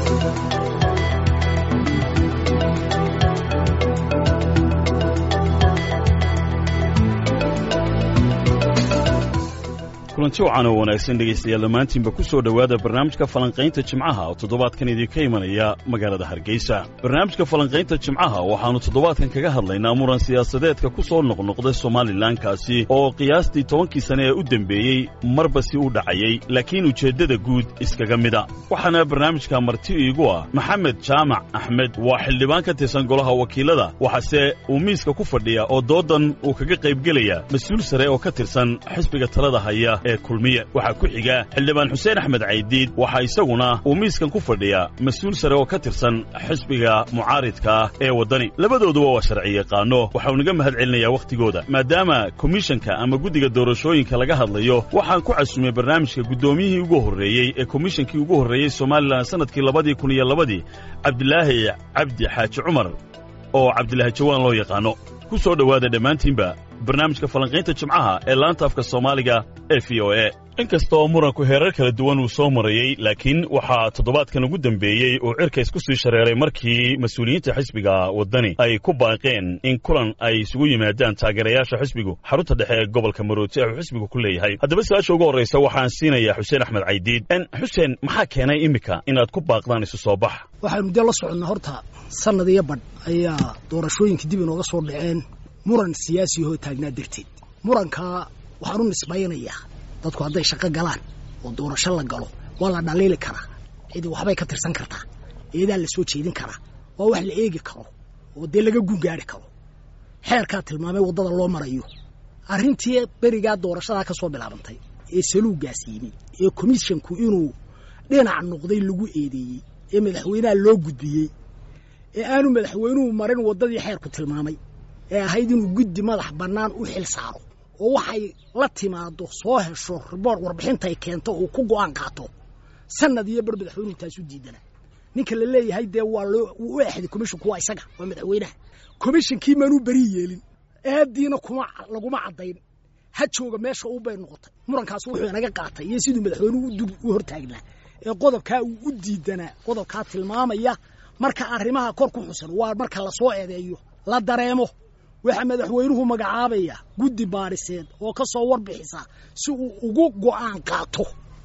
kulanti wacan oo wanaagsan dhegaystayaal dhammaantiinba ku soo dhowaada barnaamijka falanqaynta jimcaha oo toddobaadkan idinka imanaya magaalada hargeysa barnaamijka falanqaynta jimcaha waxaannu toddobaadkan kaga hadlaynaa muran siyaasadeedka ku soo noqnoqday somalilankaasi oo qiyaastii tobankii sane ee u dembeeyey marba si u dhacayey laakiin ujeeddada guud iskaga mida waxaana barnaamijka marti iigu ah maxamed jaamac axmed waa xildhibaan ka tirsan golaha wakiilada waxaase uu miiska ku fadhiya oo doodan uu kaga qaybgelaya mas-uul sare oo ka tirsan xisbiga talada haya ee kulmiye waxaa ku xiga xildhibaan xuseen axmed caydiid waxaa isaguna uu miiskan ku fadhiya mas-uul sare oo ka tirsan xisbiga mucaaridka ah ee waddani labadooduba waa sharci yaqaano waxau naga mahad celinayaa wakhtigooda maadaama komishanka ama guddiga doorashooyinka laga hadlayo waxaan ku casumay barnaamijka guddoomiyihii ugu horreeyey ee komishankii ugu horreeyey somalilan sannadkii labadii kun iyo labadii cabdilaahi cabdi xaaji cumar oo cabdilaahi jawaan loo yaqaano ku soo dhowaada dhammaantiinba barnaamijka falanqaynta jimcaha ee laanta afka soomaaliga ee v o e inkastoo muranku heerar kala duwan uu soo marayey laakiin waxaa toddobaadkan ugu dembeeyey uu cirka isku sii shareeray markii mas-uuliyiinta xisbiga waddani ay ku baaqeen in kulan ay isugu yimaadaan taageerayaasha xisbigu xarunta dhexe ee gobolka marooti ee uu xisbigu ku leeyahay haddaba su-aasha ugu horraysa waxaan siinayaa xuseen axmed caydiid xuseen maxaa keenay iminka inaad ku baaqdaan isu soo bax waxaynu dee la soconnaa horta sannad iyo badh ayaa doorashooyinka dib inooga soo dhaceen muran siyaasi ahoo taagnaa darteed murankaa waxaan u nisbaynayaa dadku hadday shaqo galaan oo doorasho la galo waa la dhaliili karaa cidi waxbay ka tirsan kartaa eedaa la soo jeedin karaa waa wax la eegi karo oo dee laga gungaari karo xeerkaa tilmaamay waddada loo marayo arrintii berigaa doorashadaa ka soo bilaabantay ee saluuggaas yimi ee komishanku inuu dhinac noqday lagu eedeeyey ee madaxweynaha loo gudbiyey ee aanu madaxweynuhu marin waddadii xeerku tilmaamay ee ahayd inuu guddi madax bannaan u xil saaro oo waxay la timaado soo hesho riboort warbixintay keento uu ku go'aan qaato sanad iyo bar madaxweynuhu taasu diidana ninka la leeyahay dee waa loo wuu u exday komishinku waa isaga waa madaxweynaha komishinkii manuu beri yeelin eediina kuma laguma caddayn ha jooga meesha u bay noqotay murankaas wuxuu inaga qaatay iyo siduu madaxweynuhu u hortaagnaa ee qodobkaa uu u diidanaa qodobkaa tilmaamaya marka arrimaha kor ku xusan waa marka lasoo eedeeyo la dareemo waxaa madaxweynuhu magacaabaya guddi baariseed oo ka soo warbixisa si uu ugu go'aan qaato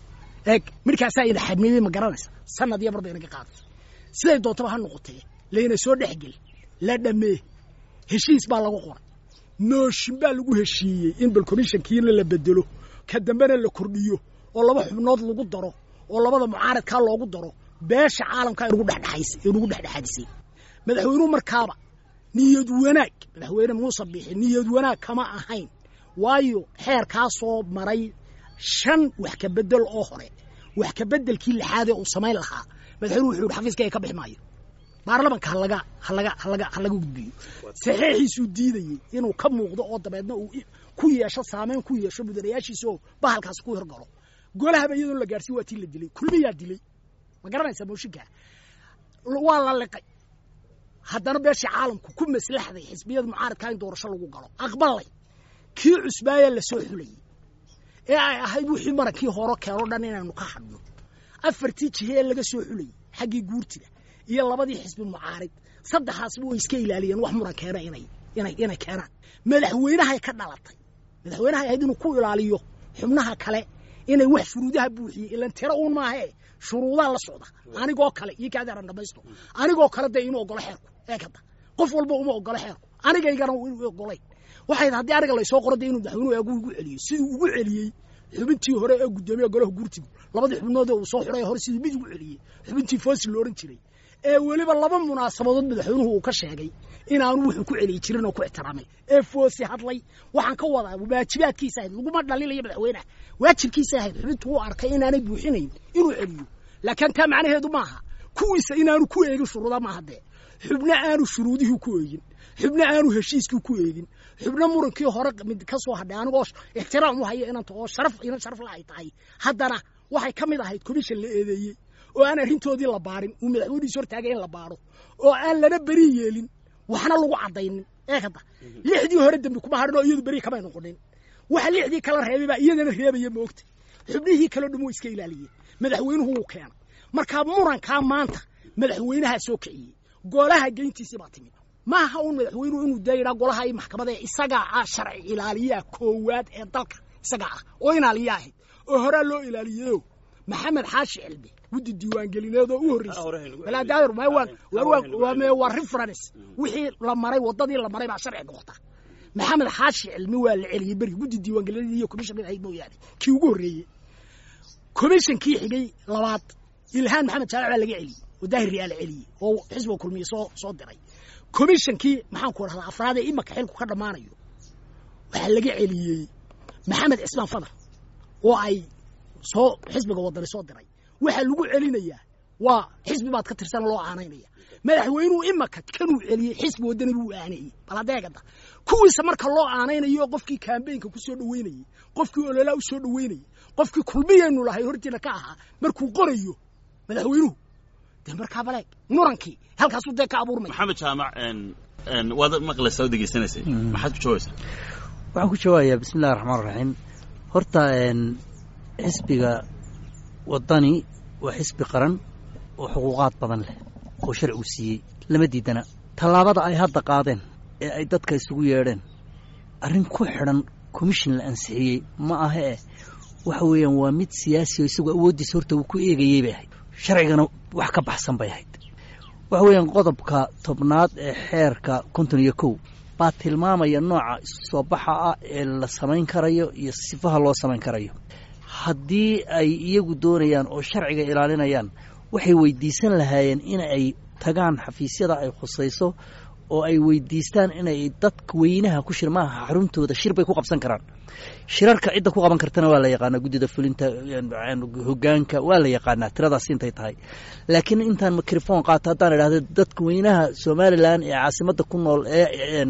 eeg markaasaa ina xadmiyey ma garanaysa sanad iyo marba inaga qaadatay siday doontaba ha noqotee layna soo dhexgel la dhammee heshiis baa lagu qoray nooshin baa lagu heshiiyey in bal komishankiina la bedelo ka dambena la kordhiyo oo laba xubnood lagu daro oo labada mucaaradkaa loogu daro beesha caalamkaa inugu dhexdhexaadisay madaxweynuhu markaaba niyad wanaag madaxweyne muuse bixi niyad wanaag kama ahayn waayo xeerkaa soo maray shan wax ka bedel oo hore wax ka bedelkii lixaadee uu samayn lahaa madaxweynuhu wuxuu yihi xafiiska ka bixi maayo baarlamanka halaga halaga halaga halaga gudbiyo saxiixiisuu diidayey inuu ka muuqdo oo dabeedna uu ku yeesho saamayn ku yeesho mudanayaashiisa oo bahalkaasi ku hirgalo golahaba iyadoon la gaarsiin waa tii la dilay kulmiyaa dilay ma garanaysaa mooshinkaa waa la liqay haddana beeshii caalamku ku maslaxday xisbiyada mucaaradkaa in doorasho lagu galo aqbalay kii cusbaaya la soo xulayey ee ay ahayd wixii marankii horo keenoo dhan inaynu ka hadhno afartii jihe ee laga soo xulayey xaggii guurtida iyo labadii xisbi mucaarid saddexaasba way iska ilaaliyeen wax muran keena inay inay inay keenaan madaxweynahay ka dhalatay madaxweynahay ahayd inuu ku ilaaliyo xubnaha kale inay wax shuruudaha buuxiyey ilan tiro uun maahee shuruudaa la socda anigoo kale iyo kaadaaran dhamaysto anigoo kale dee inuu ogolo xeerku eekada qof walba uma ogolo xeerku anigaygana ogolayn waxay haddii aniga laysoo qoro dee inuu madaxweynuhu eegu igu celiyo siduu ugu celiyey xubintii hore ee guddoomiya golaha guurtigu labadii xubnood uu soo xuray hore siduu mid ugu celiyey xubintii foosi lo odhan jiray ee weliba laba munaasabadood madaxweynuhu uu ka sheegay inaanu wuxuu ku celiyi jirin oo ku ixtiraamay ee foosi hadlay waxaan ka wadaa waajibaadkiisa ahayd laguma dhalilayo madaxweynaha waajibkiisa ahayd xubintu uu arkay inaanay buuxinayn inuu celiyo laakiin taa macnaheedu maaha kuwiisa inaanu ku eegin shuruuda maaha dee xubno aanu shuruudihii ku eegin xubno aanu heshiiskii ku eegin xubno murankii hore mid ka soo hadhay anigoo ixtiraam u haya inanta oo sharaf inan sharaf la ay tahay haddana waxay ka mid ahayd komishan la eedeeyey oo aan arrintoodii la baarin uu madaxweynihiis hortaagay in la baaro oo aan lana beri yeelin waxna lagu caddaynin ee hadda lixdii hore dembi kuma hadhin oo iyadu beri kamay noqonin waxa lixdii kala reebay baa iyadana reebaya moogta xubnihii kaleo dhan way iska ilaaliyeen madaxweynuhu wuu keenay markaa murankaa maanta madaxweynahaa soo kiciyey golaha geyntiisii baa timid maaha un madaxweynuhu inuu daa yidhaa golaha iyo maxkamada isagaa ah sharci ilaaliyaha koowaad ee dalka isagaa ah oo ilaaliya ahayd oo horaa loo ilaaliyeyo maxamed xaashi cilmi guddi diiwaangelineedoo u horreysay waa reference wixii la maray waddadii la maray baa sharci noqota maxamed xaashi cilmi waa la celiyey beri guddi diiwaangelineed iyo commissionka ahayd mooyaane kii ugu horreeyey commissionkii xigay labaad ilhaan maxamed jaamac baa laga celiyey oo daahir riyaa la celiyey oo xisbiga kulmiye soo soo diray commissionkii maxaan ku dhahdaa afraad ee imaka xilku ka dhammaanayo waxaa laga celiyey maxamed cismaan fadar oo ay soo xisbiga wadani soo diray waxaa lagu celinayaa waa xisbi baad ka tirsan loo aanaynaya madaxweynuhu imaka kanuu celiyey xisbi wadani buu aanayey bal hadeegada kuwiisa marka loo aanaynayo qofkii kambeynka ku soo dhaweynayey qofkii ololaa u soo dhaweynayey qofkii kulmiyaynu lahay hortiina ka ahaa markuu qorayo madaxweynuhu dee markaa baleeg murankii halkaasuu dee ka abuurmaya maxamed jaamac waad maqlaysaa oo degeysanaysay maxaad ku jawaabaysaa waxaan ku jawaabayaa bismi illahi raxmaan raxiim horta xisbiga waddani waa xisbi qaran oo xuquuqaad badan leh oo sharcigu siiyey lama diidana tallaabada ay hadda qaadeen ee ay dadka isugu yeedheen arrin ku xidhan commission la ansixiyey ma aha eh waxa weeyaan waa mid siyaasi oo isagoo awooddiisa horta uu ku eegayey bay ahayd sharcigana wax ka baxsan bay ahayd waxa weeyaan qodobka tobnaad ee xeerka konton iyo kow baa tilmaamaya nooca soo baxa ah ee la samayn karayo iyo sifaha loo samayn karayo haddii ay iyagu doonayaan oo sharciga ilaalinayaan waxay weydiisan lahaayeen in ay tagaan xafiisyada ay khusayso oo ay weydiistaan inay dadka weynaha ku shir maaha xaruntooda shir bay ku qabsan karaan shirarka cidda ku qaban kartana waa la yaqaanaa guddida fulinta hogaanka waa la yaqaanaa tiradaas intay tahay laakiin intaan microphone qaato haddaan idhahdo dadka weynaha somalilan ee caasimadda ku nool ee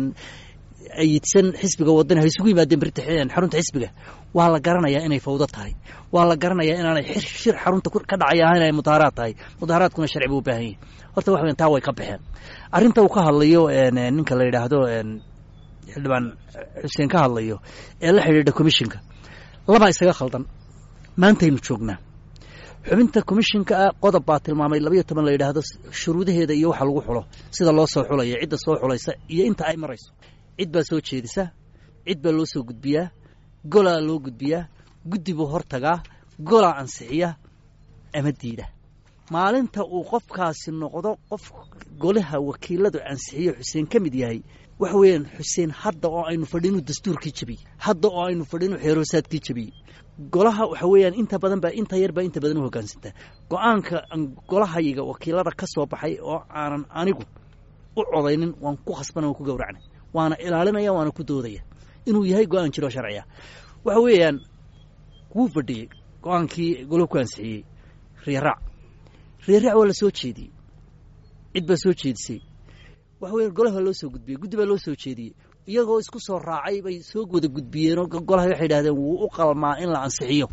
ayidsan xisbiga wadani ha isugu yimaadeen berita xarunta xisbiga waa la garanayaa inay fawdo tahay waa la garanayaa inaanay shir xarunta ka dhacay ahayn ay mudaaharaad tahay mudaaharaadkuna sharci buu u baahan yahay horta wax weyn taa way ka baxeen arrinta uu ka hadlayo ninka la yidhaahdo xildhibaan xuseen ka hadlayo ee la xidhiidha commissionka labaa isaga khaldan maantaynu joognaa xubinta commissionka ah qodob baa tilmaamay labayo toban la yidhaahdo shuruudaheeda iyo waxa lagu xulo sida loo soo xulaya cidda soo xulaysa iyo inta ay marayso cid baa soo jeedisa cid baa loo soo gudbiyaa golaa loo gudbiyaa guddi buu hortagaa golaa ansixiya ama diida maalinta uu qofkaasi noqdo qof golaha wakiiladu ansixiyo xuseen ka mid yahay waxa weeyaan xuseen hadda oo aynu fadhinu dastuurkii jebiyey hadda oo aynu fadhinu xeeroosaadkii jebiyey golaha waxa weeyaan inta badan baa inta yar baa inta badan u hoggaansantaa go-aanka golahayiga wakiilada ka soo baxay oo aanan anigu u codaynin waan ku khasbana waan ku gowracnay waana ilaalinaya waana ku doodaya inuu yahay go-aan jiro sharciya waxa weeyaan wuu fadhiyey go-aankii golo ku ansixiyey riiraac riiraac waa la soo jeediyey cid baa soo jeedisay waxa weya golaha loo soo gudbiyey guddi baa loo soo jeediyey iyagoo isku soo raacay bay soo wada gudbiyeenoo golaha waxay idhahdeen wuu u qalmaa in la ansixiyo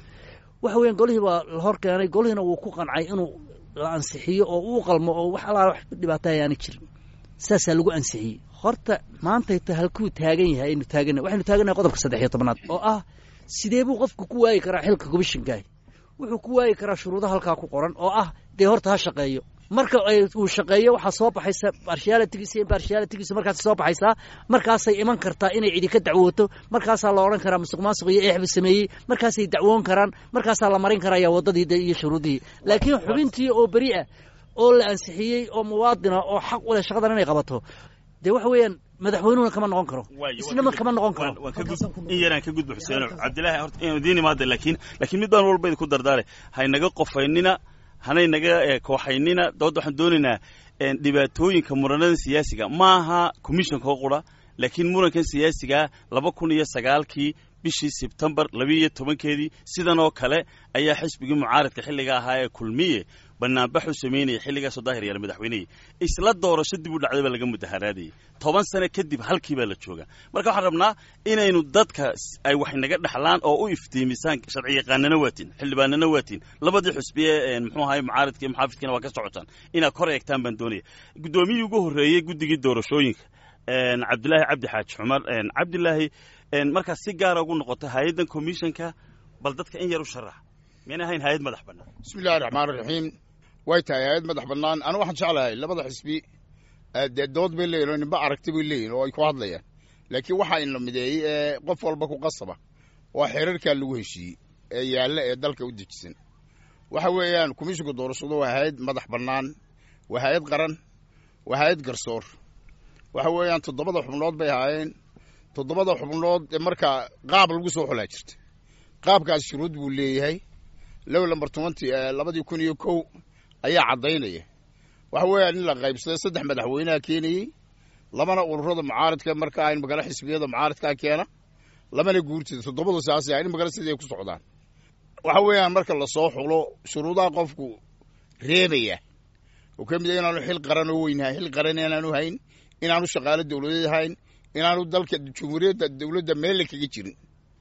waxa weyan golihii baa la hor keenay golihiina wuu ku qancay inuu la ansixiyo oo uu qalmo oo wax alaala wax dhibaata ayaana jirin saasaa lagu ansixiyey horta maantayta halkuu taagan yahay aynu taagana waxaynu taagannahay qodobka saddex iyo tobnaad oo ah sidee buu qofku ku waayi karaa xilka commishinkaah wuxuu ku waayi karaa shuruudo halkaa ku qoran oo ah dee horta ha shaqeeyo marka uu shaqeeyo waxaa soo baxaysa barshialitigiisa iyo barshialitigiisa markaas soo baxaysaa markaasay iman kartaa inay cidi ka dacwooto markaasaa la odhan karaa musuq maasuq iyo eexbu sameeyey markaasay dacwoon karaan markaasaa la marin karaya waddadii iyo shuruudihii laakiin xubintii oo beri ah oo la ansixiyey oo muwaadina oo xaq u leh shaqadan inay qabato dee waxa weeyaan madaxweynuhuna kama noqon karo isnama kama noqon karo in yaraan ka gudba xuseeno cabdillahi horta inuu idiin imaada laakiin laakiin mid baan walba idinku dardaare haynaga qofaynina hanay naga kooxaynina doodda waxaan doonaynaa dhibaatooyinka muranada siyaasiga maaha commissionka oo qura laakiin murankan siyaasigaa laba kun iyo sagaalkii bishii sebtembar labiiyo tobankeedii sidan oo kale ayaa xisbigii mucaaradka xilliga ahaa ee kulmiye banaanbaxuu samaynayay xilligaasoo daahir yaala madaxweynihii isla doorasho dib u dhacday baa laga mudaharaadayay toban sano kadib halkii baa la jooga marka waxaan rabnaa inaynu dadka ay wax naga dhexlaan oo u iftiimisaan sharci yaqaanana waatiin xildhibaanana waatiin labadii xusbiye muxuu ahay mucaaradka iyo muxaafidkiina waa ka socotaan inaad kor eegtaan baan doonaya guddoomiyii ugu horreeyey guddigii doorashooyinka cabdilaahi cabdi xaaji cumar cabdilaahi markaas si gaara ugu noqotay hay-addan commissionka bal dadka in yar u sharax miyana ahayn hay-ad madax bannaan bismi illahi raxmaan raxiim way tahay hay-ad madax bannaan anu waxaan jeclahay labada xisbi dee dood bay leeyihin oo ninba aragti bay leeyihin oo ay ku hadlayaan laakiin waxaa inla mideeyey ee qof walba ku qasaba waa xeerarkaa lagu heshiiyey ee yaalla ee dalka u dejisan waxa weeyaan komishinka doorashadu waa hay-ad madax bannaan waa hay-ad qaran waa hay-ad garsoor waxa weeyaan toddobada xubnood bay ahaayeen toddobada xubnood ee markaa qaab lagu soo xulaa jirta qaabkaas shuruud buu leeyahay low lamber tobanty labadii kun iyo kow ayaa caddaynaya waxa weeyaan in la qaybsaday saddex madaxweyneha keenayey labana ururada mucaaradka markaa in magala xisbiyada mucaaradkaa keena labana guurtida toddobadu saas in magala siday ku socdaan waxa weeyaan marka lasoo xulo shuruudaha qofku reebaya oo ka mid a inaanu xil qaran oo weynhahay xil qaran inaanu hayn inaanu shaqaalo dowladeed hayn inaanu dalka jumhuuriyadda dowladda meelle kaga jirin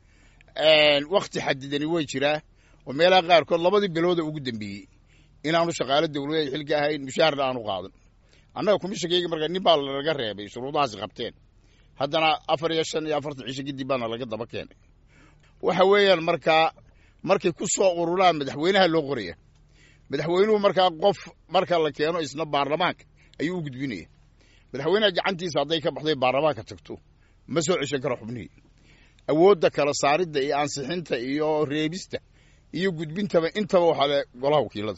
wakti xadidani way jiraa oo meelaha qaarkood labadii bilooda ugu dambeeyey inaanu shaqaalo dowladeed xilka ahayn mushaharna aanu qaadan annaga kumishakeyga markaa nin baa lanaga reebay shuruudahaasi qabteen haddana afar iyo shan iyo afartan cisho kadib baana laga daba keenay waxa weeyaan markaa markay ku soo ururaan madaxweynaha loo qoraya madaxweynuhu markaa qof marka la keeno isna baarlamaanka ayuu u gudbinaya madaxweynaha gacantiisa hadday ka baxday baarlamaanka tagto ma soo ceshan karo xubnihii awoodda kala saaridda iyo ansixinta iyo reebista iyo gudbintaba intaba waxaa le golaha wakiilada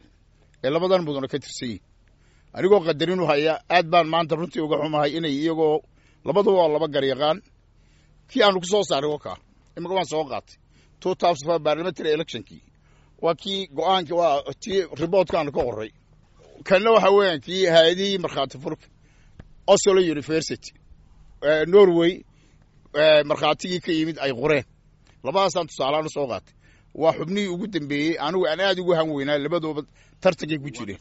ee labadan mudana ka tirsan yihin anigoo qadarin u haya aad baan maanta runtii uga xumahay inay iyagoo labaduba waa laba garyaqaan kii aanu ku soo saaray wakaa imika waan soo qaatay two thousand five parliamentary electionkii waa kii go-aanki waa tii riboortkaanu ka qoray kanna waxa weeyaan kii hay-adihii markhaati furka oslo university norway markhaatigii ka yimid ay qoreen labadaasaan tusaalahaan u soo qaatay waa xubnihii ugu dambeeyey anigu aan aad ugu han weynaa labadooba tartankay ku jireen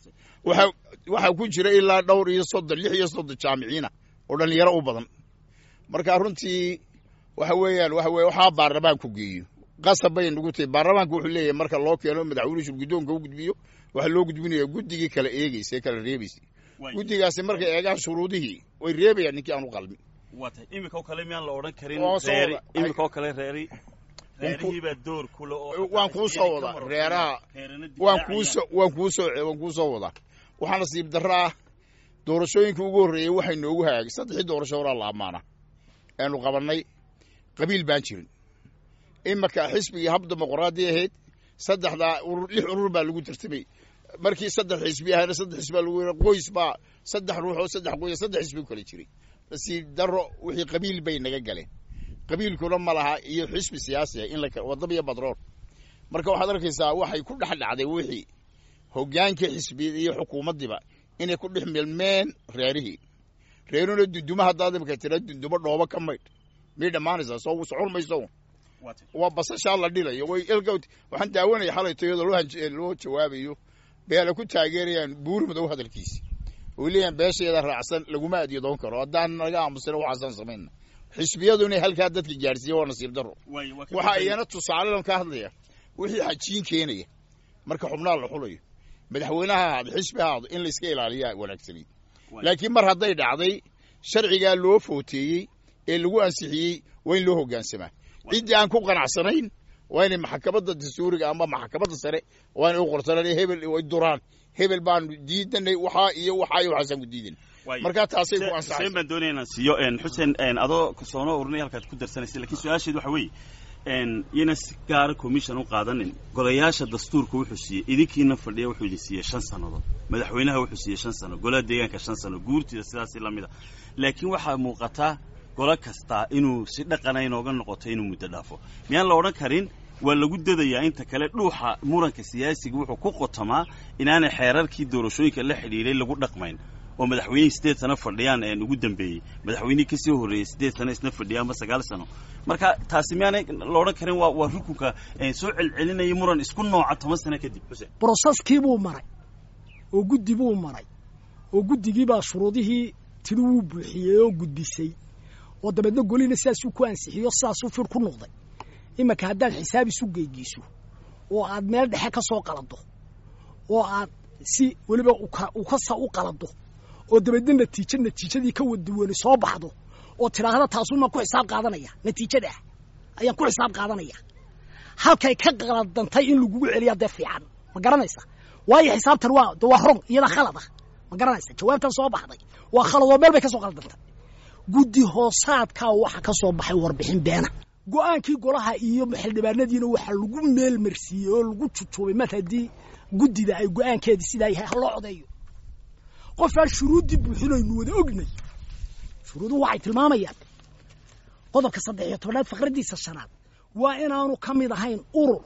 waxaa ku jira ilaa dhowr iyo soddon lix iyo soddon jaamiciina oo dhallinyaro u badan marka runtii waxa weeyaan waxa weye waxaa baarlamaanku geeyo qasab bay nagu tahay baarlamaanka wuxuu leeyahay marka loo keeno madaxweynuhu shurguddoonka u gudbiyo waxaa loo gudbinaya guddigii kala eegeysa ee kala reebeysay guddigaasi markay eegaan shuruudihii way reebayaan ninkii aan u qalmin waa tahay iminka oo kale miyaan la odhan karin Oo soo reeri wada- iminka oo kale reeri reerihiibaa door kule oo waan kuu soo wadaa reeraha waan kuusoo waan kuusoo waan kuu soo wadaa waxaa nasiib darro ah doorashooyinka ugu horreeyey waxay noogu hagaagay saddexii doorasho horaa la ammaana aanu qabannay qabiil baan jirin imaka xisbigii hab dimuqraadi ahayd saddexdaa urur lix urur baa lagu tartamay markii saddex xisbi ahayna saddex xisbi baa lagu yara qoys baa saddex ruux oo saddex qoys saddex xisbi ku kala jiray nasiib darro wixii qabiil bay naga galeen qabiilkuna ma laha iyo xisbi siyaasi ah in la kala wadaba iyo badrool marka waxaad arkaysaa waxay ku dhex dhacday wixii hogaankii xisbiyada iyo xukuumaddiiba inay ku dhex milmeen reerihii reeruna dunduma haddaad imika tira dundumo dhoobo ka maydh miyay dhammaanaysaa soo socon mayso waa basashaa la dhilayo way ilka waxaan daawanaya xalayto iyadoo loo hanj- loo jawaabayo beela ku taageerayaan buuri madow hadalkiisi oy leeyahan beesheeda raacsan laguma adyadoon karo haddaan naga aamusina waxaasaan samayna xisbiyadu inay halkaa dadka gaadhsiiya waa nasiib darro waxaa iyana tusaalelan ka hadlaya wixii xajiin keenaya marka xubnaha la xulayo madaxweynaha ahaado xisbi ahaado in layska ilaaliyaa wanaagsanayd laakiin mar hadday dhacday sharcigaa loo footeeyey ee lagu ansixiyey waa in loo hoggaansamaa ciddii aan ku qanacsanayn waa inay maxkamadda dastuuriga ama maxkamadda sare waa inay u qortaan hebel ay duraan hebel baanu diidanay waxaa iyo waxaa iyo waxaasaan ku diidan markaa taasay ku xuseen ansaxaysa baan doonaya inaan siiyo en, xuseen en, adoo soona urinay halkaad ku darsanaysa lakiin su-aasheed waxa weeye en, iyana si gaara commission u qaadanin golayaasha dastuurka wuxuu siiyey idinkiina fadhiya wuxuu idin siiyey shan sannadood madaxweynaha wuxuu siiyey shan sano golaha deegaanka shan sano guurtida sidaasi la mida laakiin waxaa muuqataa golo kastaa inuu si dhaqana inooga noqoto inuu muddo dhaafo miyaan la odhan karin waa lagu dadayaa inta kale dhuuxa muranka siyaasiga wuxuu ku qotamaa inaanay xeerarkii doorashooyinka la xidhiiray lagu dhaqmayn oo madaxweynihii siddeed sano fadhiyaan een ugu dambeeyey madaxweynihii kasii horreeyey siddeed sano isna fadhiya ama sagaal sano marka taasi miyaanay la odhan karin waa waa rukunka een, soo celcelinaya muran isku nooca toban sano kadib xuseen broseskii buu maray oo guddi buu maray oo guddigii baa shuruudihii tiri wuu buuxiyey oo gudbisay oo dabeedna golina sidaasuu ku ansixiyo sidaasuu fir ku noqday iminka haddaad xisaab isu geygiiso oo aad meel dhexe ka soo qalado oo aad si weliba uka- ukasa u qalado oo dabeedna natiijo natiijadii ka waduwani soo baxdo oo tidhaahda taasumaan ku xisaab qaadanaya natiijada ah ayaan ku xisaab qaadanaya halkay ka qaladantay in lagugu celiyaa dee fiican ma garanaysa waayo xisaabtan waa de waa rong iyada khalad ah ma garanaysa jawaabtan soo baxday waa khalad oo meel bay ka soo qaldantay guddi hoosaadkaa waxa ka soo baxay warbixin beena go-aankii golaha iyo xildhibaanadiina waxaa lagu meel marsiiyey oo lagu jujuubay mar haddii guddida ay go-aankeedii sidaa yahay ha loo codeeyo qofaan shuruuddii buuxinaynu wada ognay shuruuduhu waxay tilmaamayaan qodobka saddex iyo tobanaad faqraddiisa shanaad waa inaanu ka mid ahayn urur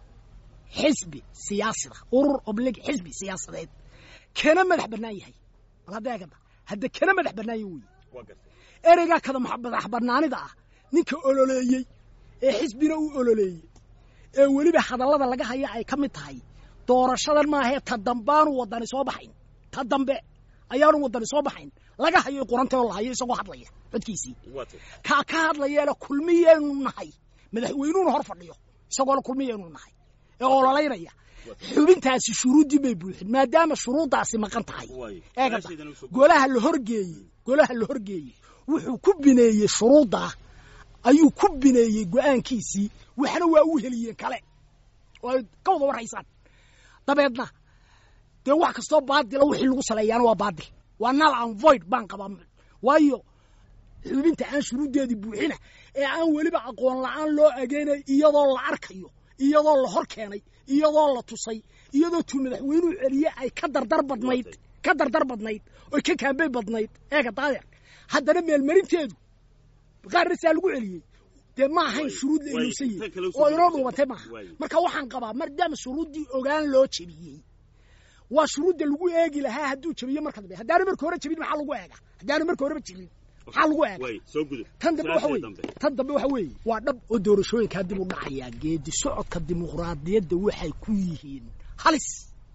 xisbi siyaasida urur oblig xisbi siyaasadeed kana madax bannaan yahay bal hadda eegada hadda kana madax bannaan yahay weeye ereygaa kada madax bannaanida ah ninka ololeeyey ee xisbina uu ololeeyey ee weliba hadallada laga haya ay ka mid tahay doorashadan maahee ta dambaanu waddani soo baxayn ta dambe ayaanu waddani soo baxayn laga hayo quranta oo la hayo isagoo hadlaya codkiisii kaa ka hadlayeena kulmiyeenu nahay madaxweynuhuna hor fadhiyo isagoona kulmiyeenu nahay ee ololaynaya xubintaasi shuruuddii bay buuxin maadaama shuruuddaasi maqan tahay eegada golaha la horgeeyey golaha la horgeeyey wuxuu ku bineeyey shuruuddaa ayuu ku bineeyey go-aankiisii waxna waa u heliyeen kale oo ay ka wada warhaysaan dabeedna dee wax kastoo baadila wixii lagu saleeyaana waa baadil waa nal an void baan qabaa waayo xubinta aan shuruuddeedii buuxina ee aan weliba aqoon la-aan loo ageynay iyadoo la arkayo iyadoo la hor keenay iyadoo la tusay iyadoo tuu madaxweynuhu celiye ay ka dardar badnayd ka dardar badnayd oy ka kaambey badnayd eega daadeer haddana meelmarinteedu qaarna saa lagu celiyey dee ma ahayn shuruud la iluusan yihi oo inoo dhuubatay maaha marka waxaan qabaa maadaama shuruuddii ogaan loo jebiyey waa shuruudda lagu eegi lahaa hadduu jebiyo marka dambe haddaanu marka hore jebin maxaa lagu eega haddaanu marka horeba jebin maxaa lagu eega tan dambe waxa weye tan dambe waxa weeye waa dhab oo doorashooyinkaa dib u dhacayaa geedi socodka dimuqraadiyadda waxay ku yihiin halis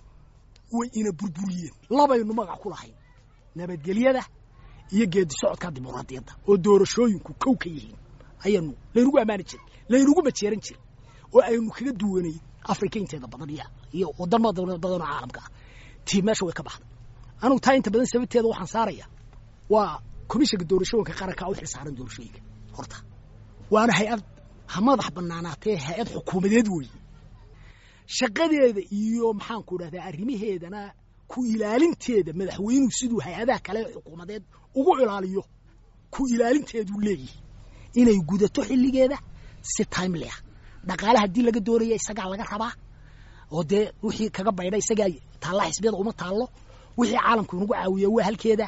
way ina burburiyeen labaynu magac ku lahayn nabadgelyada iyo geedi socodka dimuqraadiyadda oo doorashooyinku kow ka yihiin ayaynu laynagu ammaani jiray laynagu majeeran jiray oo aynu kaga duwanay afrika inteeda badan iyo wadamo badanoo caalamka ah tii meesha way ka baxday anugu taa inta badan sababteeda waxaan saaraya waa komishanka doorashooyinka qaranka u xilsaaran doorashooyinka horta waana hay-ad ha madax banaanaatee hay-ad xukuumadeed weeye shaqadeeda iyo maxaanku idhahdaa arrimaheedana ku ilaalinteeda madaxweynuhu siduu hay-adaha kale xukuumadeed ugu ilaaliyo ku ilaalinteeduu leeyihi inay gudato xilligeeda si timely ah dhaqaale haddii laga doonaya isagaa laga rabaa oo dee wixii kaga baydha isagaa taalla xisbiyada uma taallo wixii caalamku inagu caawiya waa halkeeda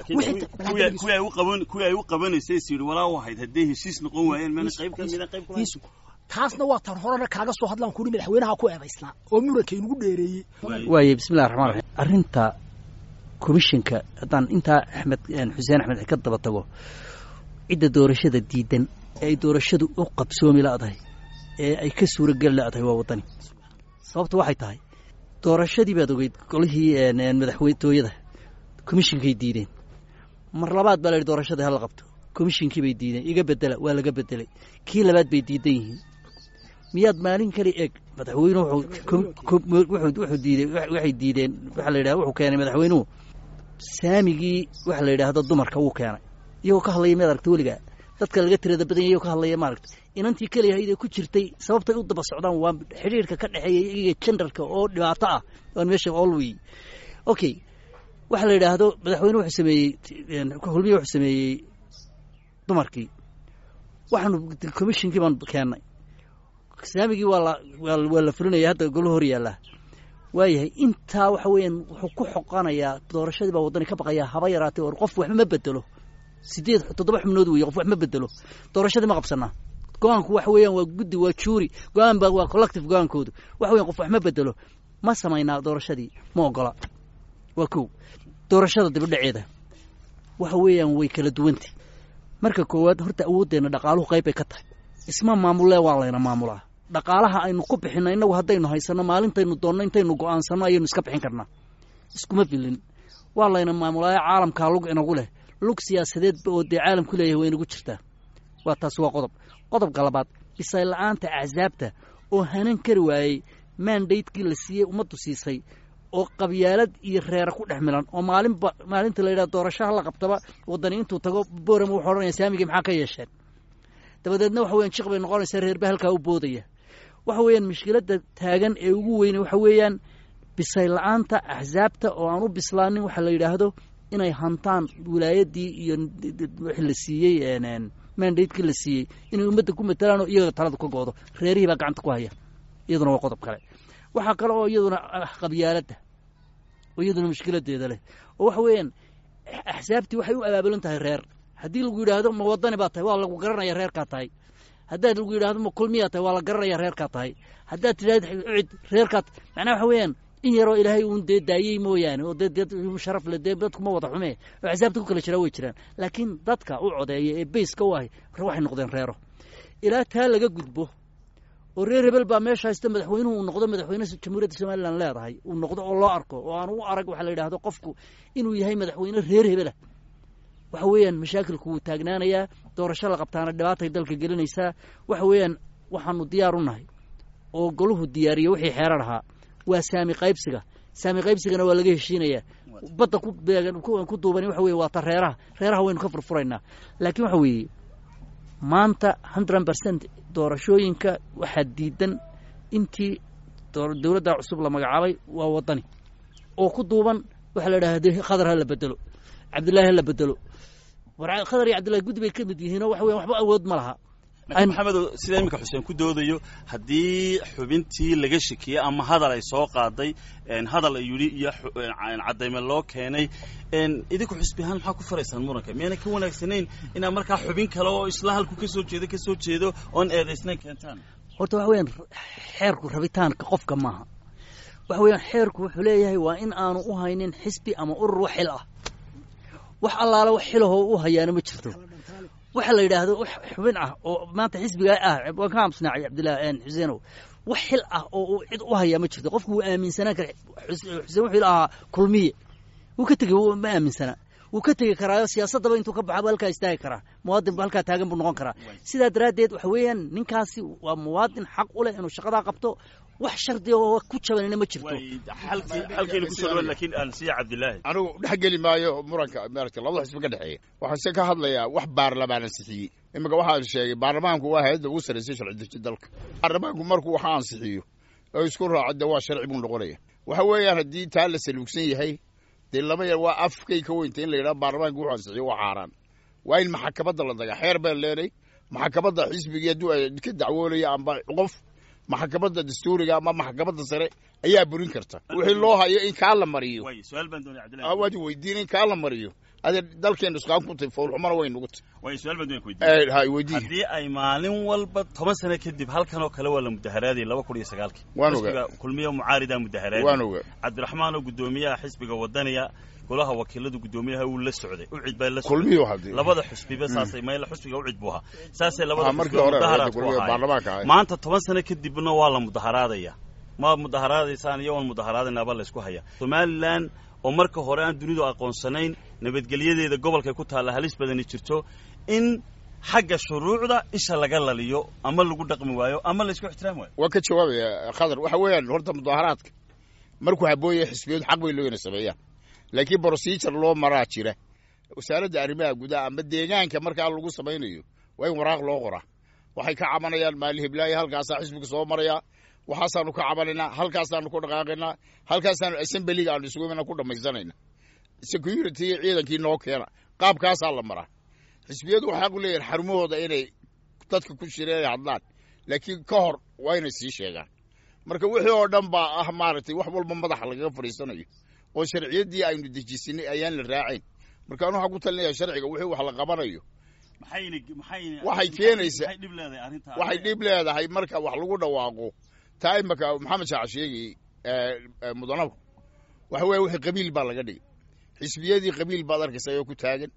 kuwii ay u qabanaysay is yidhi walaa u ahayd hadday heshiis noqon waayeen mana qayb ka mida qayb kula taasna waa tan horena kaaga soo hadlaan kuri madaxweynaha ku eedaysnaa oo muranka inagu dheereeyey waaye bismillahi raxmaan raxiim arrinta komishinka haddaan intaa axmed xuseen axmed ka daba tago cidda doorashada diidan ee ay doorashadu u qabsoomi la'dahay ee ay ka suurageli la'dahay waa waddani sababta waxay tahay doorashadii baad ogeyd golihii madaxweynetooyada komishinkay diideen mar labaad baa la yidhi doorashadii hala qabto komishinkii bay diideen iga bedela waa laga bedelay kii labaad bay diidan yihiin miyaad maalin kale eeg madaxweynuhu wuxuu diidey waxay diideen waxaa la yidhaha wuxuu keenay madaxweynuhu saamigii waxa la yidhaahdo dumarka wuu keenay iyagoo ka hadlaya miyaad aragta weligaa dadka laga tirada badan yahy iyagoo ka hadlaya maaragta inantii keliyahayd ee ku jirtay sababtay u daba socdaan waa xidhiirka ka dhexeeya iyaga jendarka oo dhibaato ah aan meesha olwey okay waxaa la yidhaahdo madaxweyne wuxuu sameeyey hulmiye wuxuu sameeyey dumarkii waxaanu commishinkii baan keennay saamigii waa la waa la fulinaya hadda golo hor yaallaa waayahay intaa waxa weeyaan wuxuu ku xoqanayaa doorashadii baa waddani ka baqayaa haba yaraatay or qof waxba ma bedelo sideed toddoba xubnood weeye qof wax ma bedelo doorashadii ma qabsanaa go-aanku waxa weeyaan waa guddi waa juuri go-aan ba waa collective go-aankoodu waxa weyan qof wax ma bedelo ma samaynaa doorashadii ma ogola waa kow doorashada dibadhaceeda waxa weeyaan way kala duwantay marka koowaad horta awooddeenna dhaqaaluhu qayb bay ka tahay isma maamulee waa layna maamulaa dhaqaalaha aynu ku bixinno innagu haddaynu haysanno maalintaynu doonno intaynu go'aansanno ayaynu iska bixin karnaa iskuma filin waa layna maamulaayo caalamkaa lug inagu leh lug siyaasadeedba oo dee caalamku leeyahay way inagu jirtaa waa taas waa qodob qodobka labaad bisayl la'aanta axsaabta oo hanan kari waayey maandaydkii la siiyey ummaddu siisay oo qabyaalad iyo reera ku dhex milan oo maalinba maalinta la yidhaha doorashaha la qabtaba waddani intuu tago boorama wuxuu odhanaya saamigii maxaa ka yeesheen dabadeedna waxa weyan jiq bay noqonaysaa reerba halkaa u boodaya waxa weeyaan mushkiladda taagan ee ugu weyne waxa weeyaan bisay la-aanta axsaabta oo aan u bislaanin waxaa la yidhaahdo inay hantaan wilaayaddii iyo wixii la siiyey mandatekii la siiyey inay ummadda ku matalaan oo iyaga talada ka goodo reerihii baa gacanta ku haya iyaduna waa qodob kale waxaa kale oo iyaduna ah qabyaaladda oo iyaduna mushkiladeeda leh oo waxa weeyaan axsaabtii waxay u abaabulan tahay reer haddii lagu yidhaahdo ma wadani baa tahay waa lagu garanaya reerkaa tahay haddaad lagu yidhahdo ma kulmiyaa tahay waa la garanaya reerkaa tahay haddaad tidhahdo cid reerkaa macnaha waxa weeyaan in yaroo ilaahay uun dee daayey mooyaane oo dee dad sharaf le dee dadkuma wada xume oo axsaabta ku kala jiraa way jiraan laakiin dadka u codeeya ee bayska u ahy waxay noqdeen reero ilaa taa laga gudbo oo reer hebel baa meesha haysta madaxweynuhu uu noqdo madaxweyne jamhuuriyadda somalilan leedahay uu noqdo oo loo arko oo aan u arag waxaa la yidhahdo qofku inuu yahay madaxweyne reer hebelah waxa weeyaan mashaakilku wuu taagnaanayaa doorasho la qabtaana dhibaatay dalka gelinaysaa waxa weeyaan waxaanu diyaar u nahay oo goluhu diyaariyo wixii xeerar ahaa waa saami qaybsiga saami qaybsigana waa laga heshiinayaa badda ku beegan ku duubani waxa weye waa ta reeraha reeraha waynu ka furfuraynaa laakiin waxa weeye maanta hundred percent doorashooyinka waxaa diidan intii dowladda cusub la magacaabay waa waddani oo ku duuban waxaa la idhahda khadar ha la bedelo cabdillahi ha la bedelo khadar iyo cabdillahi guddi bay ka mid yihiinoo waxa weyan waxba awood ma laha maxamedo sida iminka xuseen ku doodayo haddii xubintii laga shekiyey ama hadal ay soo qaaday hadal ay yidhi iyo caddayme loo keenay idinku xusbi ahaan maxaa ku faraysaan muranka miyaana ka wanaagsanayn inaad markaa xubin kale oo isla halku ka soo jeedo ka soo jeedo oon eedaysnayn keentaan horta waxa weeyaan xeerku rabitaanka qofka maaha waxa weeyaan xeerku wuxuu leeyahay waa in aanu u haynin xisbi ama urur wax xil ah wax allaale wax xilahoo u hayaana ma jirto waxa la yidhaahdo wax xubin ah oo maanta xisbigaa ah waan ka amsnaacay cabdillahi xuseenow wax xil ah oo uu cid u hayaa ma jirto qofku wuu aaminsanaan kara xuseen wuxuu ahaa kulmiye wuu ka tegey ma aaminsanaa wuu ka tegi karaayo siyaasaddaba intuu ka baxaba halkaa istaagi karaa muwaadinba halkaa taagan buu noqon karaa sidaa daraaddeed waxa weeyaan ninkaasi waa muwaadin xaq u leh inuu shaqadaa qabto wax shardiga oo ku jabanina ma jirto xalkeena kusoo dhawaad laakiin aan siiya cabdillaahi anigu dhex geli maayo muranka maaragtay labada xisbi ka dhexeeya waxaan se ka hadlayaa wax baarlamaan ansixiyey iminka waxaan sheegay baarlamaanku waa hay-adda ugu sarraysay sharci deji dalka baarlamaanku markuu waxa ansixiyo oo isku raaco dee waa sharci buu noqonaya waxa weeyaan haddii taa la saluugsan yahay dee laba yar waa afkay ka weynta in la yidhaha baarlamaanku wuxuu ansixiyo waa xaaraan waa in maxakamadda la dagaa xeer baan leenay maxakamadda xisbigii hadduu ka dacwoonaya amba qof maxkamadda dastuuriga ama maxkamadda sare ayaa burin karta wixii loo hayo in kaa la mariyo waad weydiin in kaa la mariyo ade dalkeena isqaan ku tay foolxumana way nugu tay haddii ay maalin walba toban sano kadib halkan oo kale waa la mudaharaaday laba kun iyo sagaalkii waan ogaa kulmiya mucaarida mudaharaaday waan ogaa cabdiraxmaan oo guddoomiyaha xisbiga wadaniya golaha wakiiladu guddoomiyaha uu la socday ucid baa la kulmiyo hadii labada xusbiba saasay mayl xusbiga ucid buu ahaa saasay labada markii xusbiba hore mudaharaad ku kulmiyo ahaayeen baarlamaanka ahay maanta toban sano kadibna waa la mudaharaadaya ma mudaharaadaysaan iyo waan mudaharaadaynaaba laysku haya somalilan oo marka hore aan dunidu aqoonsanayn nabadgelyadeeda gobolkay ku taalla halis badani jirto in xagga shuruucda isha laga laliyo ama lagu dhaqmi waayo ama laysku ixtiraami waayo waan ka jawaabaya khadar waxa weeyaan horta mudaharaadka markuu habooya xisbiyadu xaq bay loo ina sameeyaan laakiin procedure loo maraa jira wasaaradda arrimaha gudaha ama deegaanka markaa lagu samaynayo waa in waraaq loo qoraa waxay ka cabanayaan maali hiblaayo halkaasaa xisbiga soo maraya waxaasaanu ka cabanaynaa halkaasaanu ku dhaqaaqaynaa halkaasaanu assemblyga aanu isugu imana ku dhammaysanayna security ciidankii noo keena qaabkaasaa la maraa xisbiyadu waxaa ku leeyahin xarumahooda inay dadka ku shireen ay hadlaan laakiin ka hor waa inay sii sheegaan marka wixii oo dhan baa ah maaragtay wax walba madaxa lagaga fadhiisanayo oo sharciyaddii aynu dejisinay ayaan la raacayn marka anu waxaan ku talinaya sharciga wixii wax la qabanayo maxayna maxayna Waxay keenaysaa- maxay dhib leedahay arrinta waxay dhib leedahay marka wax lagu dhawaaqo taa imaka maxamed shaac sheegay mudanaba waxa weeye wixii qabiil baa laga dhigay xisbiyadii qabiil baad arkaysa ayoo ku taagan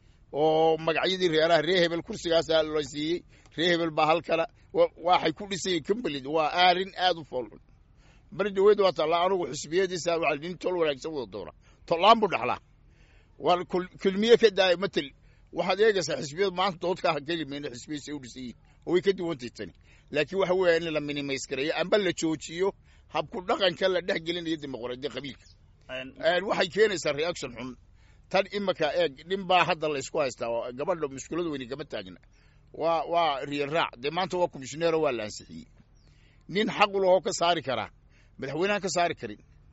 oo magacyadii reeraha ree hebel kursigaasaa la siiyey ree hebel baa halkana wa- waxay ku dhisayeen company waa aarin aad u foolxun bari dhaweyd waa taallaa anugu xisbiyadiisa waa nin tol wanaagsan wada doona tollaan buu dhaxlaa waa kul- kulmiye ka daaya matel waxaad eegaysaa xisbiyadu maanta doodka ha keli mayno xisbiyadiisa u dhisan yihin oo way ka duwantay tani laakiin waxa weeya in la minimays gareeyo amba la joojiyo habku dhaqanka la dhex gelinayo dimuqraadiya qabiilka Een, waxay keenaysaa reaction xun tan imaka eeg nin baa hadda la isku haystaa oo gabadha mushkiladu weyni kama taagna waa waa riyan raac dee maanta waa komishineero waa la ansixiyey nin xaq u lahoo ka saari karaa madaxweynehan ka saari karin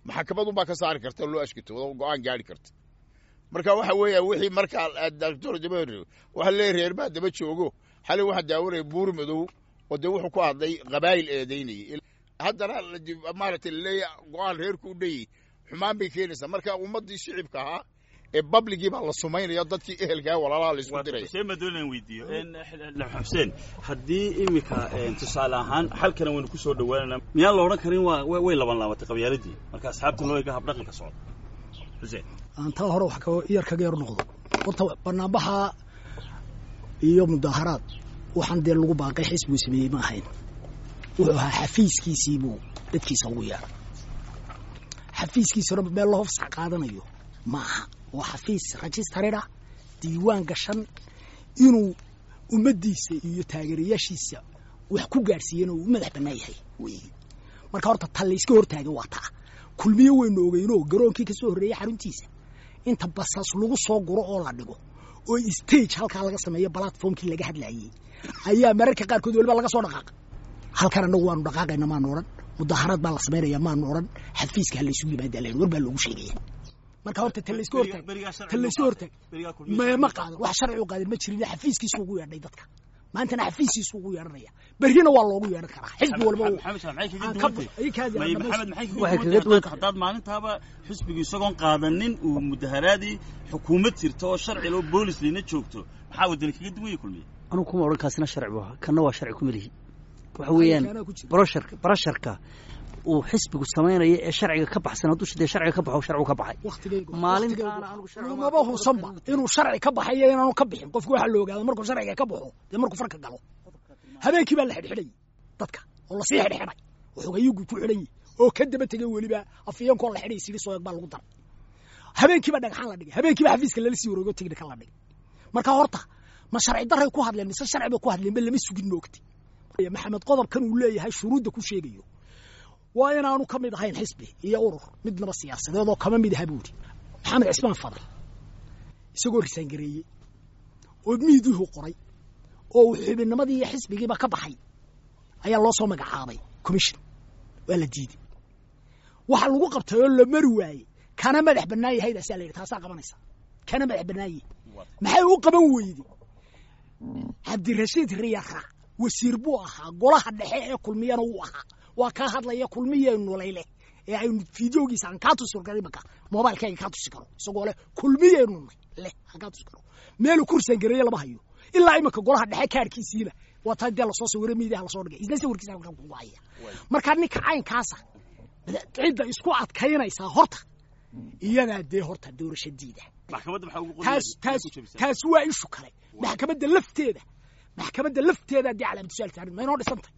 maxakamadunbaa ka saari karta oo loo ashkatoodo oo go-aan gaari karta marka waxa weeya wixii markaa doctor daba waxa leeyahy reer baa daba joogo xalay waxaa daawanaya buur madow oo dee wuxuu ku hadlay qabaayil eedaynayay haddana maaragtay laleeya go-aan reerku u dhayey xumaan bay keenaysaa marka ummaddii shicibka ahaa ee babligii baa la sumaynaya dadkii ehelkaa walaalaha la isku diraya xuseen baa doonaan weydiiyo xuseen haddii iminka tusaale ahaan xalkana waynu ku soo dhowaananaa miyaan la odhan karin waa way laban laabatay qabyaaladii marka asxaabta loo ega habdhaqanka socda xuseen aan taa hore wax yar kaga yar noqdo horta banaanbaxa iyo mudaaharaad waxaan dee lagu baaqay xisbuu sameeyey ma ahayn wuxuu ahaa xafiiskiisiibuu dadkiisa ugu yeeray xafiiskiisuna meel loo fasax qaadanayo ma aha waa xafiis rajistarida diiwaan gashan inuu ummaddiisa iyo taageerayaashiisa wax ku gaadhsiiyana uu u madax bannaan yahay wey marka horta ta layska hortaaga waa taa kulmiye waynu ogeynoo garoonkii ka soo horreeyey xaruntiisa inta basas lagu soo guro oo la dhigo oo stage halkaa laga sameeyo platformkii laga hadlaayey ayaa mararka qaarkood waliba laga soo dhaqaaqa halkan annagu waanu dhaqaaqayna maanu odhan mudaaharaad baa la samaynaya maanu odhan xafiiska ha laysugu yimaada len war baa loogu sheegaya marka horta ta layska hortaag ta layska hortaag ma qaadan wax sharci u qaadan ma jirin xafiiskiisu ugu yeedhay dadka maantana xafiiskiisu ugu yeedhanaya berrina waa loogu yeedhan karaa xisbi walba haddaad maalintaaba xisbigu isagoon qaadanin uu mudaharaadii xukuumad jirto oo sharci loo boolis lina joogto maxaa wadani kaga duwaya kulmiye anugu kuma odhan kaasina sharci bu ahaa kanna waa sharci kuma lihi waxa weeyaan brosharka barasharka uu xisbigu samaynayo ee sharciga ka baxsan hadduu dee sharciga ka baxo sharcigu ka baxay maalintaanamaba husanba inuu sharci ka baxayo inaanu ka bixin qofku waxaa la ogaada markuu sharciga ka baxo dee markuu farka galo habeenkii baa la xidhxidhay dadka oo lasii xidhxidhay oo xogayugu ku xidhan yihi oo ka daba tegay weliba afiyeenkoo la xidhay sidii sooyag baa lagu daray habeenkiiba dhagxaan la dhigay habeenkiiba xafiiska lala sii wareego tignika la dhigay marka horta ma sharci daray ku hadleen mise sharci bay ku hadleen ba lama sugin moogti maxamed qodobkan uu leeyahay shuruudda ku sheegayo waa inaanu ka mid ahayn xisbi iyo urur midnaba siyaasadeed oo kama mid aha buuri maxamed cismaan fadal isagoo risaangareeyey oo miiduhu qoray oo uu xubinnimadii iyo xisbigiiba ka baxay ayaa loo soo magacaabay commission waa la diiday waxa lagu qabtay oo la mari waayey kana madax bannaan yahaydasaa la yidhi taasaa qabanaysa kana madax bannaanye maxay u qaban weyde cabdirashiid riyara wasiir buu ahaa golaha dhexe ee kulmiyana wuu ahaa waa kaa hadlaya kulmiyeenu layleh ee aynu fideogiisa aan kaa tusi karo imanka mobailkayga kaa tusi karo isagoo leh kulmiyeenu leh aan kaa tusi karo meelu kursan gareeye lama hayo ilaa imanka golaha dhexe kaarkiisiina waa taa dee lasoo sawiro miidiyaha lasoo dhigay isna sawirkiisa halkan kugu haya marka ninka caynkaasa cidda isku adkaynaysaa horta iyadaa dee horta doorashadiida taas waa ishu kale maxkamadda lafteeda maxkamadda lafteeda dee calaamatusaal saarin ma inoo dhisantay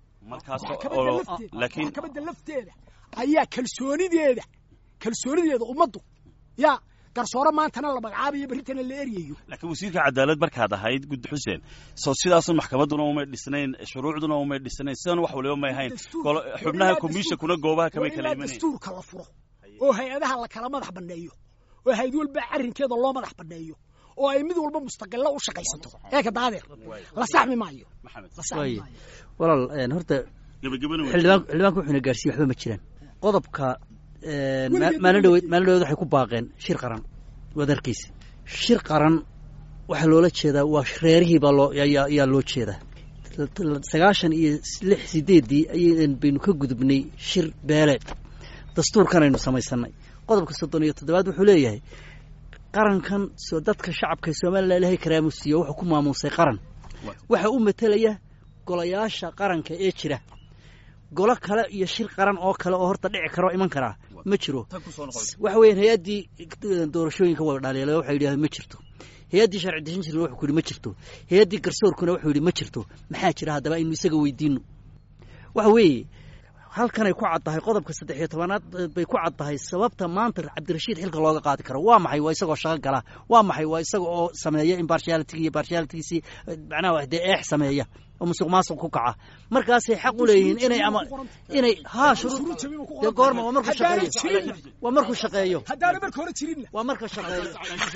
maxkamadda lafteeda ayaa kalsoonideeda kalsoonideeda ummaddu yaa garsoore maantana la magacaabayo berritana la eryayo laakiin wasiirka cadaalad markaad ahayd guddi xuseen soo sidaasun maxkamadduna umay dhisnayn shuruucduna umay dhisnayn sidan wax waliba may ahayn xubnaha komishinkuna goobaha kamay kala imanayn dastuurka la furo oo hay-adaha la kala madax banneeyo oo hay-ad walba arrinkeeda loo madax banneeyo oo ay mid walba mustaqilo u shaqaysato eeka daadeer la saxmi maayo la saxmi maayo walaal horta xildhibaanka wuxuuna gaarsiiye waxba ma jiraan qodobka maalin dhaweyd maalin dhaweyd waxay ku baaqeen shir qaran waad arkaysa shir qaran waxaa loola jeedaa waa reerihii baa loo yaa loo jeedaa sagaashan iyo lix sideeddii ayaydan baynu ka gudubnay shir beeleed dastuurkan aynu samaysanay qodobka soddon iyo toddobaad wuxuu leeyahay qarankan dadka shacabka somalilan ilahay karaamusiiyo wuxuu ku maamuusay qaran waxa u matelaya golayaasha qaranka ee jira golo kale iyo shir qaran oo kale oo horta dhici karo iman karaa ma jiro waxa weeyaan hay-addii doorashooyinka waa dhaliila waxay yidhahdeen ma jirto hay-addii sharci dejin jirna wuxuu ku yidhi ma jirto hay-addii garsoorkuna wuxuu yidhi ma jirto maxaa jira haddaba aynu isaga weydiino waxa weeye halkanay ku caddahay qodobka saddex iyo tobanaad bay ku caddahay sababta maanta cabdirashiid xilka looga qaadi karo waa maxay waa isagoo shaqo gala waa maxay waa isaga oo sameeya impartiality iyo partialitygiisii macnaha dee eex sameeya oo musuq maasuq ku kaca markaasay xaq u leeyihiin inay ama inay haa shuruud dee goorma waa markuu shaqeeyo waa markuu shaqeeyo haddaanu marka hore jirinna waa marka shaqeeyo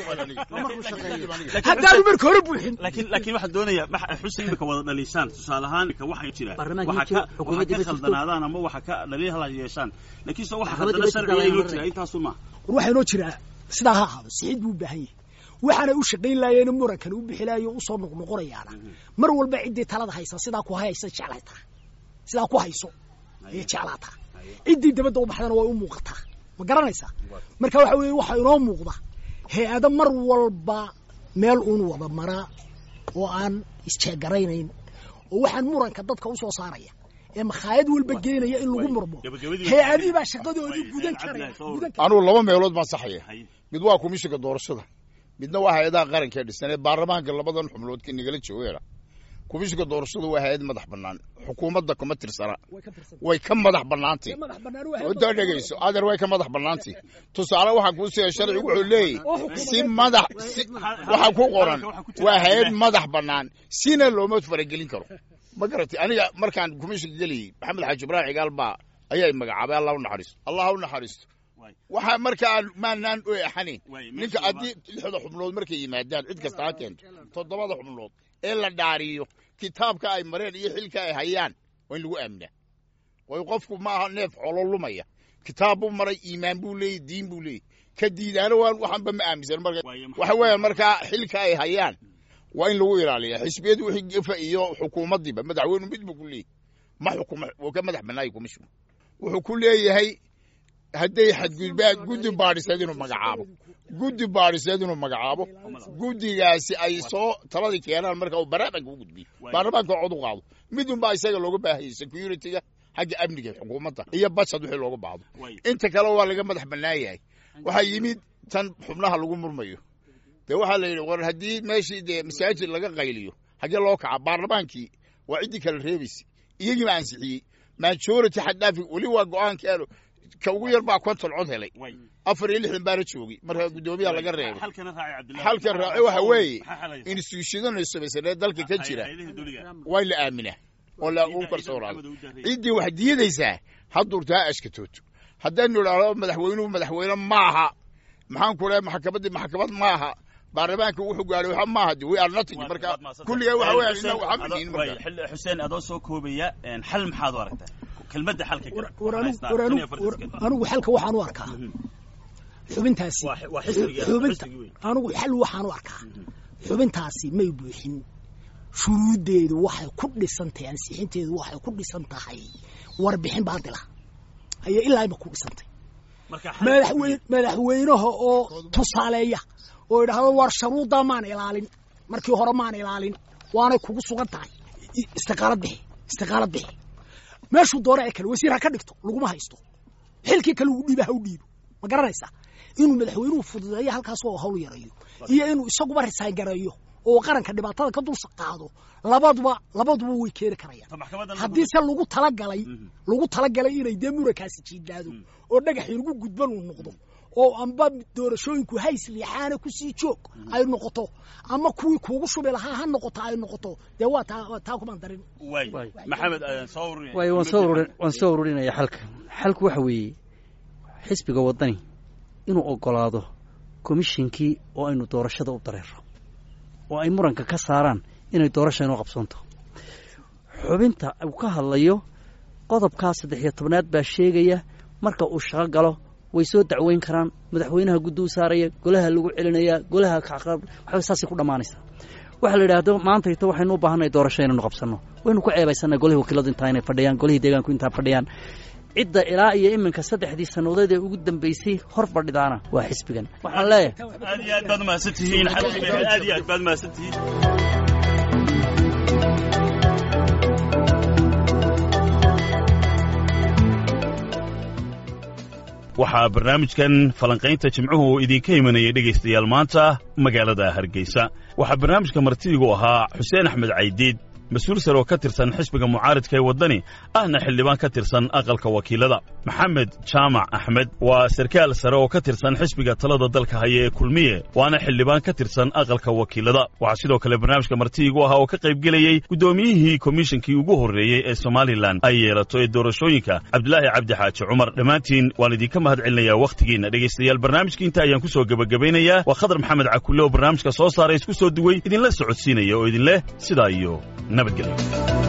waa markuu shaqeeyo haddaanu marka hore buuxin laakiin laakiin waxaan doonayaa max- xuseen imika wada dhaliisaan tusaale ahaan imika waxay jiraan Baarlamaanka waxa ma jiro, ka waxa xukuumadda ka ma jirto. khaldanaadaan ama waxa ka dhaliil hala yeeshaan laakiin se waxa Maxkamadda haddana ma jirto, sharciga laa inuu yamarre. jira intaasu maaha war waxaa inoo jiraa sidaa ha ahaado sixid buu u baahan yahay waxaanay u shaqayn laayeen murankan u bixi laayo usoo noqnoqonayaana mar walba ciddii talada haysa sidaa ku haysa jeclaytaa sidaa ku hayso ayay jeclaataa ciddii dabadda u baxdana way u muuqataa ma garanaysaa marka waxa weeye waxaa inoo muuqda hay-ado mar walba meel uun wada maraa oo aan isjeegaraynayn oo waxaan muranka dadka usoo saaraya ee makhaayad walba geenaya in lagu murmo Gabagabadii- hay-adihii baa shaqadoodii gudan Cabdi karaya Sawir. gudan karaya anugu laba meelood baan saxaya Hay. mid waa komishinka doorashada midna waa hay-adaha qaranka ee dhisan ee baarlamaanka labadan xubnood ka nagala joogeena komishinka doorashada waa hay-ad madax bannaan xukuumadda kuma tirsana way ka tirsan way ka madax bannaantay madax bannaan waa waddaa dhegayso adeer way ka madax bannaantay tusaale waxaa kuu siya sharcigu wuxuu leeyahy si madax si waxaa ku qoran waa hay-ad madax bannaan sina looma faragelin karo ma garatay aniga markaan komishinka geliyey maxamed xaaji ibraahim cigaal baa ayaa magacaabay allah u naxariisto allah u naxariisto Waay. waxaa markaan maanaan u exanayn Waay, ninka meesha haddii lixda xubnood markay yimaadaan cid kasta ha keento toddobada xubnood ee la dhaariyo kitaabka ay mareen iyo xilka ay hayaan waa in lagu aaminaa way qofku maaha neef colo lumaya kitaab buu maray iimaan buu leeyey diin buu leeyey ka diidaana waa waxanba ma aaminsan marka Waaye maxaa- waxa weeyaan markaa xilka ay hayaan waa in lagu ilaaliya xisbiyadu wixii gefa iyo xukuumaddiiba madaxweynu mid buu ku leeyahy ma xukuma wuu ka madax bannaaya komishin wuxuu ku leeyahay hadday xadgudbaan guddi baadhiseed inuu magacaabo guddi baadhiseed inuu magacaabo guddigaasi ay soo taladii keenaan marka uu baarlamaanka u gudbiyo baarlamaanka cod u qaado midunbaa isaga looga baahayay security-ga xagga amniga xukuumadda iyo bajad wixii looga baahdo Waay. inta kale waa laga madax bannaan yahay waxaa yimid tan xubnaha lagu murmayo dee waxaa la yidhi war haddii meeshii dee masaajid laga qayliyo haggee loo kaca baarlamaankii waa ciddii kala reebaysa iyagiiba ansixiyey majority xaddaafi weli waa go-aankeenu ka ugu yar baa konton cod helay Waay. afar iyo lixdan baana joogay marka guddoomiyaha laga reebay halkana raacay cabdillahi halkan raaci waxa weeye Maxaa xalaysa? institutionada samaysanee dalka ka jira Hay'adaha dowliga. waa in la aaminaa oo la u kalsoonaado ciddii wax diidaysaa haddurta ha ashkatooto haddaynu idhaahdo madaxweynuhu madaxweyne maaha maxaan ku lehay maxkamaddii maxkamad maaha baarlamaanka wuxuu gaadhay waxa maaha de we are nothing marka kulligaa waxa weeyaan inna waxa manihin marka xuseen adoo soo koobaya een, xal maxaad u aragtaa kelmadda xalka kale war anigu Haystaa, war tan iyo anigu afartan war sekund. anigu xalka waxaan u arkaa xubintaasi Waa- waa xisbiga- xubinta xisbigii weyn. anigu xal waxaan u arkaa xubintaasi may buuxin shuruuddeedu waxay ku dhisan tahay ansixinteedu waxay ku dhisan tahay warbixin baadila ayay ilaa ima ku dhisantay Marka xal- madaxweyne madaxweynaha oo tusaaleeya oo idhaahdo war sharuuddaa maan ilaalin markii hore maan ilaalin waanay kugu sugan tahay I- istiqaalad bixi istiqaalad bixi meeshuu doona ee kale wasiir ha ka dhigto laguma haysto xilkii kale ugu dhiiba ha u dhiibo ma garanaysaa inuu madaxweynuhu fududeeyo halkaas oo hawl yarayo iyo inuu isaguba risaan gareeyo oo qaranka dhibaatada ka dul qaado labaduba labaduba way keeni karayaan Ta maxkamaddan haddii se lagu talagalay lagu talagalay inay dee murankaasi jiidaado oo dhagaxii lagu gudban uu noqdo oo amba doorashooyinku hays liixaana kusii joog ay noqoto ama kuwii kuugu shubi lahaa ha noqoto ay noqoto dee waa taa waa taa kumaan darin waay Waay. maxamed ayaan soo ururinaya. waayo waan soo ururin waan soo ururinaya xalka xalku waxa weeye xisbiga waddani inuu ogolaado komishinkii oo aynu doorashada u dareero oo ay muranka ka saaraan inay doorasha inoo qabsoonto xubinta uu ka hadlayo qodobkaa saddex iyo tobnaad baa sheegaya marka uu shaqo galo way soo dacweyn karaan madaxweynaha guddi u saaraya golaha lagu celinaya golaha kacqab waxba saasay ku dhammaanaysaa waxaa la yidhaahdo maantayto waxaynu u baahannahay doorasho inaynu qabsanno waynu ku ceebaysannahay golihii wakiiladu intaa inay fadhiyaan golihii deegaanku intaa fadhiyaan cidda ilaa iyo iminka saddexdii sannadood ee ugu dambeysay hor fadhidaana waa xisbigan waxaan leeyahay aad iyo aad baad mahadsan tihiin xalkiga aad iyo aad baad mahadsan tihiin waxaa barnaamijkan falanqaynta jimcuhu idinka imanayay dhegaystayaal maanta magaalada hargeysa waxaa barnaamijka martidigu ahaa xuseen axmed caydiid mas-uul sare oo ka tirsan xisbiga mucaaridka ee waddani ahna xildhibaan ka tirsan aqalka wakiilada maxamed jaamac axmed waa sarkaal sare oo ka tirsan xisbiga talada dalka haya ee kulmiye waana xildhibaan ka tirsan aqalka wakiilada waxaa sidoo kale barnaamijka martiigu ahaa oo ka qaybgelayey guddoomiyihii komishinkii ugu horreeyey ee somalilan ay yeelato ee doorashooyinka cabdilaahi cabdi xaaji cumar dhammaantiin waan idinka mahad celinayaa wakhtigiinna dhegaystayaal barnaamijka inta ayaan ku soo gebagabaynayaa waa khadar maxamed cakulle oo barnaamijka soo saaray isku soo duwey idinla socodsiinaya oo idinleh sidaa iyo nabadgelyo